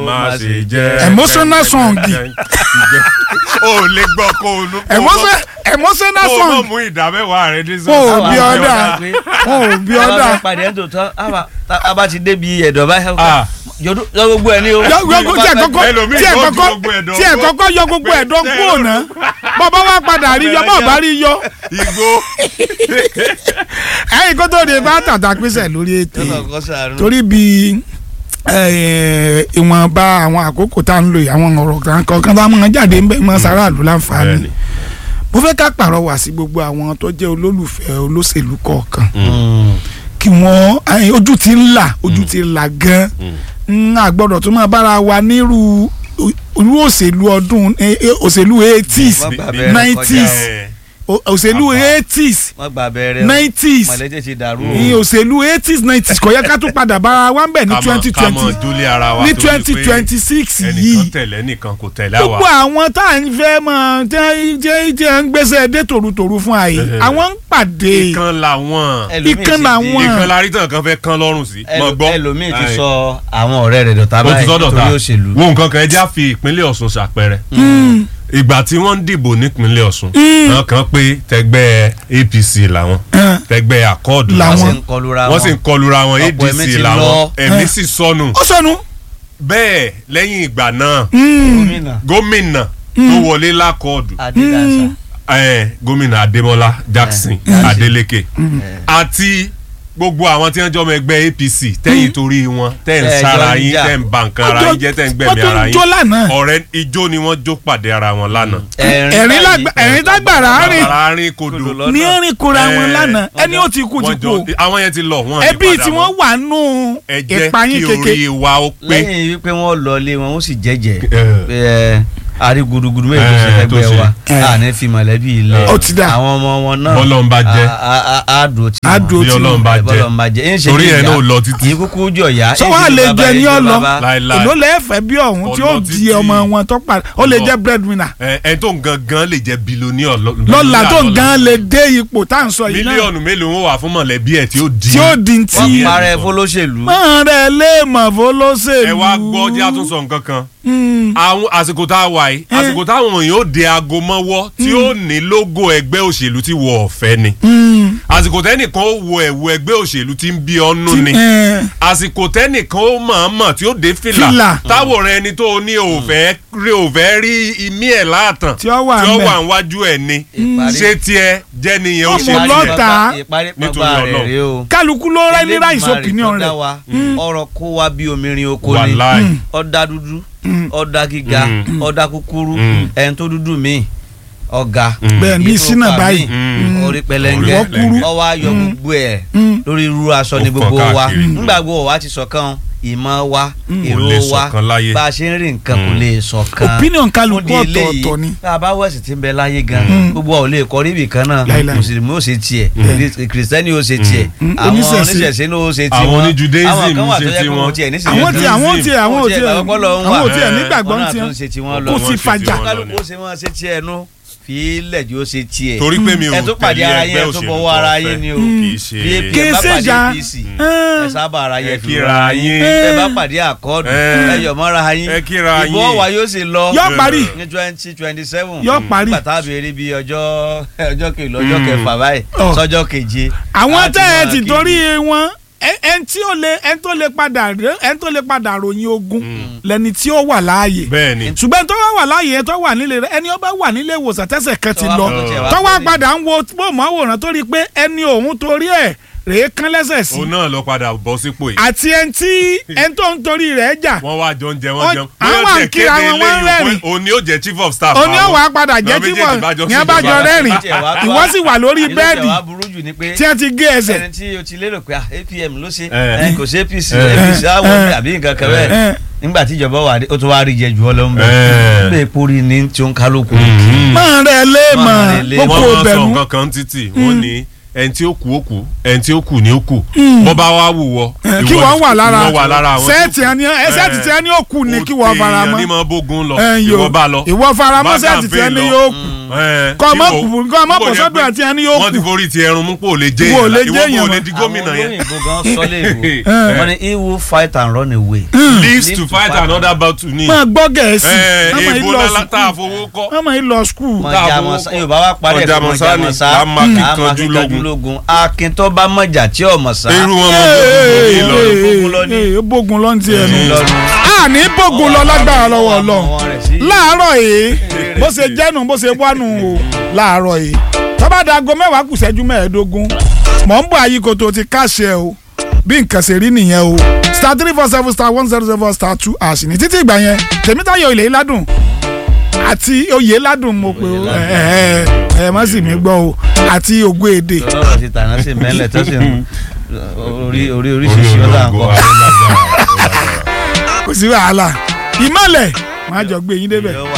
má ṣe jẹ́. Emotional song. o lè gbọ́ kó o nu. Emotion- emotional kó o mọ̀ song mú ìdá mẹ́wàá rẹ dé Kó o sọ́ọ̀sì. bí ọ̀dà wọn ò bí ọ̀dà ọba pàdé ẹ̀ tó tán a bá ti débi ẹ̀dọ̀ báyìí Ah. yọdún yọ gbogbo ẹ̀ ní o. yọ gbogbo tí ẹ kọ́kọ́ Ẹlòmíì tí ẹ yóò ju kọ́kọ́ gbogbo ẹ̀dọ̀ tí ẹ gbó. kọ́kọ́ yọ gbogbo ẹ̀dọ̀ kúrò náà bọ́bá wa padà rí yọ bọ́ọ̀ bá rí yọ igbó. ẹ̀yìn kó tó de bá tàtà pínṣẹ̀ lórí ètò Yọ̀nà yìí kọ́ sàánú. torí bí eh, ìwọ̀nba àwọn àkókò tá à ń lò yìí àwọn ọ̀rọ̀ kan kọ̀ọ̀kan tá a máa jáde ń bẹ̀ mọ́ sàráàlú láǹfààní Bẹ́ẹ̀ni. mo fẹ́ ká pàrọwà sí gbogbo àwọn tó jẹ́ olólùfẹ́ olóṣèlú kọ̀ọ̀kan kí wọ́n eh, ojú ti ń là ojú ti là gan n àgbọ̀dọ̀ tó máa bára wa nírú irú òṣèlú ọdún eh, eh, òṣèlú eighties Wọ́n gbà Bí- bẹ́ẹ̀ nineties. kọjá o- òṣèlú eighties o. wọ́n gbà bẹ́ẹ̀rẹ̀ o. nineties mọ̀lẹ́tẹ̀ ti dàrú o. ní òṣèlú eighties nineties kò yẹ ká tún padà bára wa ń bẹ̀ ní Ká mọ̀- twenty ká mọ̀ twenty dúlé ara wa ní torí pé twenty twenty six ẹnìkan yìí tẹ̀lé ẹnìkan kò tẹ̀lé gbogbo àwa. àwọn tá à ń fẹ́ mọ̀ tí tí tí à ń gbèsè dé tòrutòru fún àyè Eh. àwọn ń pàdé ìkan làwọn. Ẹlòmíì ìkan ti làwọn. di- ìkan la rí tàn kan fẹ́ kán lọ́rùn sí. mọ̀ gbọ́. ẹlòmíì ti Aye. sọ àwọn ọ̀rẹ́ rẹ̀ dọ̀tá ó ti báyìí sọ́dọ̀ ta nítorí òṣèlú. wo nǹkan kan ẹ já fi ìpínlẹ̀ Ọ̀ṣun ṣàpẹẹrẹ ìgbà tí wọ́n ń dìbò nípínlẹ̀ Ọ̀ṣun wọ́n kàn pé tẹgbẹ́ APC làwọn Eh. tẹgbẹ́ àkọọdù Làwọn. wọ́n làwọn sì ń kọlura wọ́n sì ń kọlura wọn Ọ̀pọ̀ ẹ̀mí ADC ti làwọn lọ. ẹ̀mí Eh. sì sọnù ó sọnù bẹ́ẹ̀ lẹ́yìn ìgbà náà gómìnà gómìnà tó wọlé lákọọdù adédàsá. eh, gómìnà Adémọ́lá Jackson Eh. Adeleke àti gbogbo àwọn tí wọ́n jọ ọmọ ẹgbẹ́ APC tẹ́yìn torí wọn tẹ́ ń Tẹ́ ẹ sára jọ ń yín jà. tẹ́ ń ba nǹkan ara yín jẹ́ tẹ́ ń wọ́n gbẹ̀mí tún ara ń jó yín lánàá ọ̀rẹ́ ijó ni wọ́n jó pàdé ara wọn lánàá. ẹ̀rín lágbà- ẹ̀rín lágbàrá rìn bàbá rìn kodò Kodò lọ. ní ẹ̀rín kóra wọn Eh, lánàá ẹni ó ti kú ti wọ́n kú jọ àwọn yẹn ti lọ wọ́n ní ẹbí padà tí mọ́. wọ́n wà nù ẹ jẹ́ ìpayín kí kéke orí wa ó pé lẹ́yìn wípé wọ́n lọ ilé wọn ó sì jẹ́jẹ́ Eh. pé ẹ àrí gudugudu méjì tó ṣe Eh, fẹ́gbẹ́ tó ṣe. wa Eh. àní fi mọ̀lẹ́bí ilẹ̀ Ó ti dà. àwọn ọmọ wọn náà Bọ́lọ́run bá jẹ́. a- a- a- á dúró tí Á wọn. dúró bí tí Ọlọ́run bá jẹ́ Bọ́lọ́run bá jẹ́ ń ṣe torí bí ẹ̀ ìyá. náà ò lọ títí. kì í kúkú jọ ya sọ wàá lè jẹ ní ọlọ Láíláí. èló lẹ́ẹ̀fẹ́ bí ọ̀hún tí ó Ọlọ di títí. ọmọ wọn tó pa ó lè Ọlọ. jẹ́ breadwinner ẹ ẹ tó gangan lè jẹ bilioníọ̀ lọ́la tó gan lè dé ipò tá à ń sọ yìí náà mílíọ̀nù mélòó wọn wà fún mọ̀lẹ́bí ẹ̀ tí ó di tí ó di wọ́n ti parẹ́ fọlọ́ṣèlú máa rẹ̀ lé mọ̀ fọlọ́sẹ̀lú. ẹ wá gbọ́ jẹ́ àtúnṣe nǹkan kan àwọn àsìkò tá a wà yìí àsìkò táwọn èèyàn ó de aago mọ́wọ́ tí ó ní lógò ẹgbẹ́ òṣèlú tí wọ́n ọ̀fẹ́ ni àsìkò tẹ́nìkan ó wo ẹ̀wù ẹgbẹ́ òṣèlú tí ń bí ọ́nú ni àsìkò tẹ́nìkan ó mọ̀ọ́mọ̀ tí ó dé fìlà Fìlà. táwòrán ẹni tó ní òfẹ́ rí òfẹ́ rí imí ẹ̀ láàtàn Tí ó wà tí ó ńbẹ̀. wà níwájú ẹ̀ ni Ìparí. ṣé tiẹ̀ jẹ́ nìyẹn ó Ọmọ ṣe lọ́ta. tiẹ̀ ta. ìparí Nítorí pàgbà rẹ̀ Ọlọ́run. rèé o kálukú ló rẹ́ ní ráìsì Elédùmarè opinion tó dá rẹ̀ wa, ọ̀rọ̀ kó wa bí omirin oko ni wàláì ọ̀dà dúdú ọ̀dà gíga Mm. ọ̀dà kúkúrú Mm. ẹni tó dúdú mi ọ̀gá bẹ́ẹ̀ bí sínà báyìí Mm. orí pẹlẹngẹ Ìwọ kúrú. ọwọ́ ayọ̀ gbogbo ẹ̀ Mm. lórí irú aṣọ ni Ó gbogbo fọ́n wa káàkiri. nígbà gbogbo wa ti ṣọ̀kan ìmọ̀ wa Kò lè èrò wa ṣọ̀kan láyé. bá a ṣe ń rí nǹkan kò Mm. lè ṣọ̀kan opinion kálukú Fún di eléyìí, ọ̀tọ̀ọ̀tọ̀ ni. tá a bá wẹ̀sì tí ń bẹ láyé gan Mm. gbogbo wa ò lè kọrí ibì kan náà Láíláí. mùsùlùmí ó ṣe tiẹ̀ kìrìsìtẹ́nì ó ṣe tiẹ̀ Mm. àwọn Oníṣẹ̀ṣe. oníṣẹ̀ṣe ní ó ṣe tiwọn Àwọn oní Judaism àwọn kan wà ṣe tó yẹ kó tiwọn. wọn tiẹ̀ ní àwọn tí àwọn tí àwọn tí àwọn tí ẹ̀ nígbàgbọ́ wọn náà tí tún ṣe tiwọn lọ kò sí Wọ́n ṣe fàjà tiwọn. kálukú ó ṣe wọn ṣe tiẹ̀ nu fi ilẹ̀ jù ó ṣe tiẹ̀ torí pé mi ò ẹ tó pàdé tẹ̀lé ara ẹgbẹ́ yín ẹ tó òṣèlú bọ̀wọ́ ara yín ni o kì í ṣe bí Kì í ẹ bá ṣe pàdé ìjà. APC Eh. ẹ sábà ara yẹ Ẹ fi kíra ra yín yín. ẹ bá pàdé àkọọ́dù Eh. ẹ yọ̀ mọ́ra yín Ẹ kíra ìbò yín. wa yóò sì lọ yọ parí ní twenty twenty seven Yóò parí. nígbà tá a béèrè bí ọjọ́ ọjọ́ kejì ọjọ́ kẹfà báyìí Ọ̀. sọ́jọ́ keje àwọn a tẹ́ ẹ máa ti kéde. torí wọn ẹ- ẹni tí ó lè ẹni tó lè padà rẹ- ẹni tó lè padà ròyìn ogun lẹni tí ó wà láàyè bẹ́ẹ̀ ni ṣùgbọ́n tó wá wà láàyè yẹn tó wà nílé rẹ ẹni ó bá wà nílé ìwòsàn tẹ́sẹ̀ kan ti Tó wá lọ fọwọ́ tiẹ̀ wá tó wá sórí. padà ń wo bóòmù àwòrán tó rí i pé ẹni òun torí ẹ̀ rèé kán lẹ́sẹ̀ sí òun náà lọ padà bọ́ sípò yìí àti ẹni tí ẹni tó ń torí rẹ̀ jà wọ́n wá jọ ń jẹ Wọ́n- wọ́n jẹun àwọn Bóyá à ń tiẹ̀ kíra kéde wọn, wọ́n ń eléyìí rẹ́rìn. pé òun ni ó jẹ́ chief of staff oní àwọn. ọ̀wà padà jẹ́ Àwọn tí méjèèjì bá jọ wọ́n ní abájọ ṣèjọba. rẹ́rìn Ìjẹ́ wàá tó ìwọ wá- sì wà lórí ìlú bẹ́ẹ̀dì tẹ̀ wá burú jù ni pé tí wọ́n ti gé ẹsẹ̀ ẹni tí o ti lérò pé ah, APM ló ṣe Eh. ẹ, kò sí APC Eh. APC àwọn Eh. ọmọ àbí nǹkan kan Eh. bẹ́ẹ̀ nígbà tí ìjọba wà dé ó tún wá rí jẹ jù ọ lọ ń bẹ Eh. bẹ́ẹ̀ pórí ni tí ó ń kálukú Mhm. máa rẹ̀ lé mọ̀ Máa rẹ̀ lé. gbogbo wọ́n máa sọ bẹ̀rù nǹkan kan títì wọ́n ní ẹni tí ó kú ó kú ẹni tí ó kù ní ó kù bọ́ bá wá wù wọ́ Eh, kí ìwọ- wọ́n wà lára ìwọ wà lára àwọn sẹ́ẹ̀tì ẹni ẹ sẹ́ẹ̀tì tí ẹni ó kù ní kí wọ́n fara èèyàn ní mọ́ mọ bógun lọ ẹ yo ìwọ bá lọ ìwọ fara mọ́ Bá sẹ́ẹ̀tì tí campaign ẹni lọ. yóò kù Eh, Kọ́ tí ọmọ wò- kù- kọ́ ọmọ wò kò yẹ sọ́dọ̀ pé àti ẹni yóò wọ́n ti kù. forí ti ẹrun mú pò lè jẹ́ Wò èèyàn lè ìwọ jẹ́ kò èèyàn lè mọ́. di gómìnà àwọn yẹn olóyìnbó gan sọ léèbó Eh. wọ́n ní he will fight and run away. lives to fight another battle ni máa gbọ́ gẹ̀ẹ́sì Eh, ọmọ yìí èèbó lọ lálá tá a skul fowó kọ́ ọmọ yìí lọ skul mọ Tá a jamọsa fowó kọ́. yorùbá wa parí ẹ̀kọ́ mọ Ọjàmọ̀sá ni, jamọsa là á máa kí là á máa kanjú kí lógun. kanjú lógun akin tó bá mọ̀jà tí ọmọ sá. irú wọn mọ bógun ní Ìlọrin bógun lọ ní. ó bógun lọ ní ti ẹnu Ìlọrin. a ní bógun lọ lágbára lọ́wọ́ Ọmọ Ọlọ́run wọn rẹ̀ sí. láàárọ̀ yìí bó ṣe jẹ́nu bó ṣe wánu o láàárọ̀ yìí tọ́ba dago mẹ́wàá kù ṣẹ́jú mẹ́ẹ̀ẹ́dógún mọ̀ ń bọ̀ àyíkoto ti káṣẹ o bí nǹkan ṣe rí nìyẹn o star three four seven star one zero zero star two ash ní títí ìgbà yẹn tèmítayọ̀ ilé ládùn àti oyè ládùn mo pe o ẹ ẹ ẹ má sì mí gbọ́ o àti ògo èdè lọ́rọ̀ ti tàná sí mẹ́lẹ̀ tó sì ń orí orí oríṣiríṣi ọ̀dà ń kọ́. kò sí wàhálà ìmọ̀lẹ̀ máa jọ gbé yín débẹ̀. Ìyẹn wà